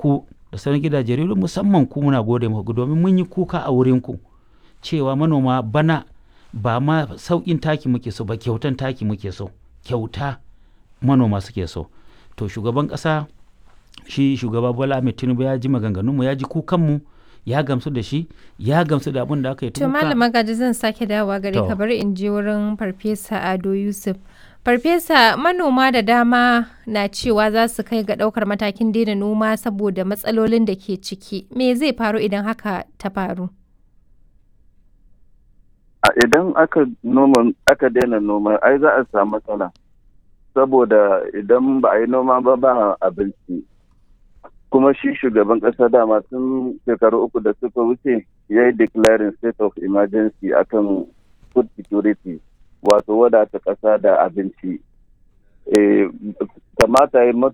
ku da sauran gidajen rediyo musamman ku muna gode muku domin mun yi kuka a wurin ku cewa manoma bana ba ma sauƙin taki muke so ba kyautan taki muke so kyauta manoma suke so to shugaban ƙasa shi shugaba bola ahmed tinubu ya ji maganganunmu ya ji kukanmu ya gamsu da shi ya gamsu da abin da aka yi To Malam Magaji zan sake dawowa gare To. ka bari in je wurin Farfesa Ado Yusuf. Farfesa manoma da dama na cewa za su kai ga ɗaukar matakin daina noma saboda matsalolin da ke ciki. Me zai faru idan haka ta faru? a idan aka noma aka daina noma ai za a samu matsala saboda idan ba a yi noma ba ba abinci kuma shi shugaban ƙasa dama tun shekaru uku da suka wuce ya yi declaring state of emergency akan food security wato wadata ƙasa da abinci Eh, kamata ya